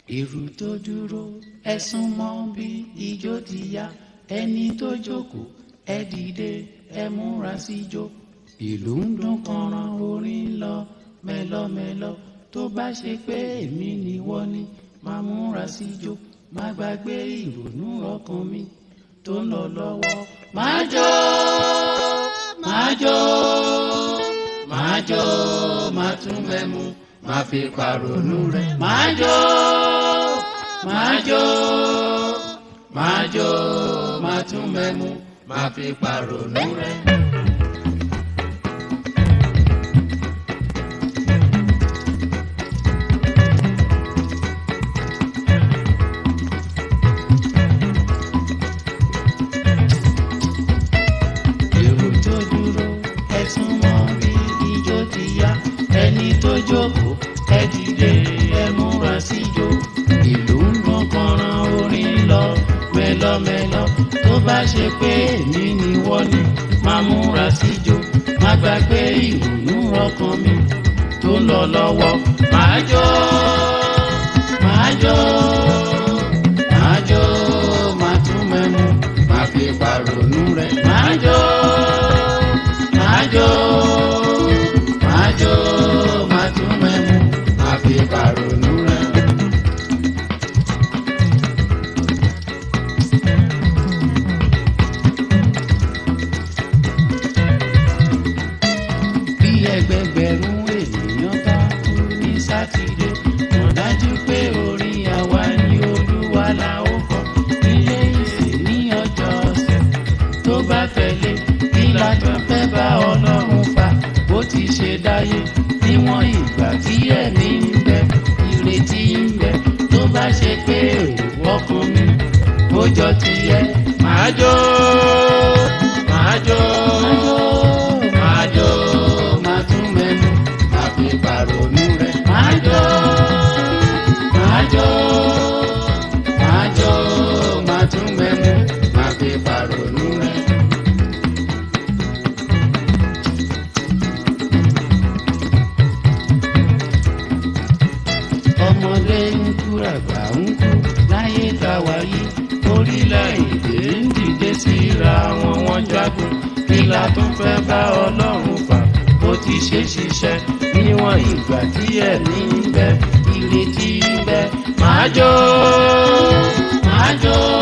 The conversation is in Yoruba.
èrò tó dúró ẹ̀sùn mọ́ bí ijó ti yá ẹni tó jókòó ẹ dìde ẹ múra síjó ìlú ń dún kànràn orin ń lọ mẹ́lọ́mẹ́lọ́ tó bá ṣe pé èmi ni wọ́n ní máa múra síjó má gbàgbé ìrònú ọkàn mi tó ń lọ lọ́wọ́ máa jó máa jó máa jó máa tún mẹ́mu máa fi pàrònú rẹ̀ máa jó máa jó máa jó máa tún mẹ́mu máa fi pàrònú rẹ̀. èrò tó dúró ẹ̀sùn mọ́ bí ijó ti yá ẹni tó jókòó ẹ dìde ẹ múra síjó ìlú ń dún kànràn orin ń lọ mẹ́lọ́mẹ́lọ́ tó bá ṣe pé èmi ni wọ́n ní máa múra síjó má gbàgbé ìrònú ọkàn mi tó ń lọ lọ́wọ́ máa jó máa jó máa jó máa tún mẹ́mu máa fi pàrònú rẹ̀ máa jó máa jó máa jó máa tún mẹ́mu máa fi pàrònú rẹ̀. bí ẹgbẹgbẹ̀rún ènìyàn bá kú ní sátidé mọ̀ dájú pé orin àwa ni olúwa la ó kọ ilé ìsìn ní ọjọ́ ọ̀sẹ̀ tó bá fẹ́lẹ́ kí la tún fẹ́ bá ọlọ́run fa bó ti ṣe dáyé níwọ̀n ìgbà tí ẹ̀mí ń bẹ ìrètí ń bẹ tó bá ṣe pé èrò ọkàn mi ó jọ tiẹ̀ máa jó máa jó máa jó máa tún mẹ́nu máa fi pàrònú rẹ̀ máa jó máa jó máa jó máa tún mẹ́nu máa fi pàrònú rẹ̀. ọmọdé ń kú àgbà ń kú láyé tá a wà yìí orílẹ̀-èdè ń dìde síra wọn wọ́n jagun kí la tún fẹ́ bá ọlọ́run fà bó ti ṣe ṣiṣẹ́ níwọ̀n ìgbà tí ẹ̀mí ń bẹ ìrètí ń bẹ máa jó máa jó.